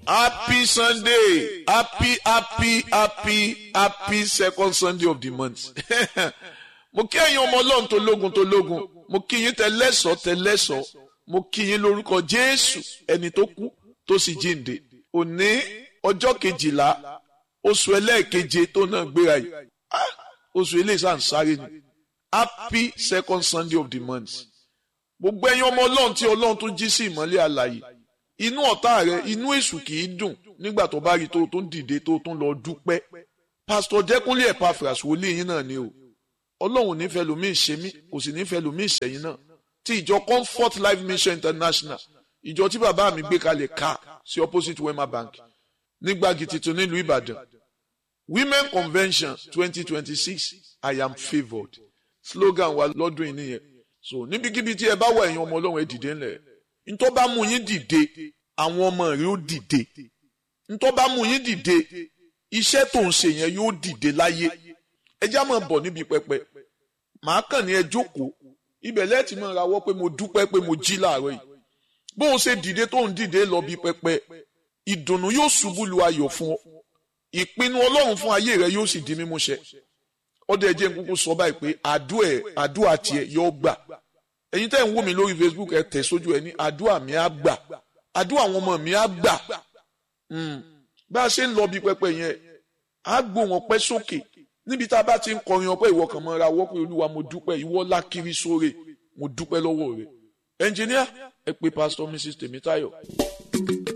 happy sunday happy happy happy happy second sunday of the month mo kí ẹ̀yin ọmọ ọlọ́run tó lógun tó lógun mo kí yín tẹlẹ́sọ̀ tẹlẹ́sọ̀ mo kí yín lórúkọ jésù ẹni tó kú tó sì jíǹde òní ọjọ́ kejìlá oṣù ẹlẹ́ẹ̀keje tó náà gbéra yìí Ah, oṣù eléyìí sàn sáré ni happy second sunday of the month gbogbo ẹ̀yin ọmọ ọlọ́run tí ọlọ́run tó jí sí ìmọ́lẹ̀ àlàyé inú ọ̀tá rẹ inú èṣù kì í dùn nígbà tó bá rí tó tó ń dìde tó tó ń lọ dúpẹ́ pásítọ̀ jẹ́kúnlé Epaphras wòlíì yín náà ni o ọlọ́run nífẹ̀ẹ́ lómi ìṣe mí kò sì nífẹ̀ẹ́ lómi ìṣẹ̀yìn náà tí ìjọ Comfort Life Mission International ìjọ tí bàbá mi gbé kalẹ̀ ká sí opposite Wema Bank nígbàgì tuntun nílùú Ìbàdàn Women Convention twenty twenty six I am favoured slogan wa lọ́dún yìí nìyẹn so níbikíbi tí ẹ bá wà ẹ̀yin ọmọ ọlọ́run ẹ dìde ńlẹ̀ ntọ́ bá mú yín dìde àwọn ọmọ rẹ ó dìde ntọ́ bá mú yín dìde iṣẹ́ tó ń ṣe yẹn yóò dìde láyé ẹ já máa bọ̀ níbi pẹpẹ màá kàn ní ẹ jókòó ibẹ̀ lẹ́ẹ̀tì máa rawọ́ pé mo dúpẹ́ pé mo jí láàárọ̀ yìí bó o ṣe dìde tó ń dìde lọ bí pẹpẹ ìdùnnú yóò ṣubú lu ayọ̀ fún ọ ìpinnu ọlọ́run fún ayé rẹ yóò sì di mímúṣẹ ọdẹ ẹjẹ nkúkú sọ báyìí pé àdúà ẹ àdúà tiẹ̀ yóò gbà ẹ̀yin tẹ́ ń wò mí lórí Facebook ẹ tẹ̀ sójú ẹ ní àdúà mi á gbà àdúà àwọn ọmọ mi á gbà bá a ṣe ń lọ bí pẹpẹ yẹn á gbó wọn pẹ́ sókè níbi tá a bá ti ń kọrin ọpẹ́ ìwọ kan mọ́ra wọ́pẹ́ olúwa mo dúpẹ́ ìwọ lákiri sóre mo dúpẹ́ lọ́wọ́ rẹ ẹnjìníà ẹ pé pásítọ̀ Mrs Tèmítáyọ̀.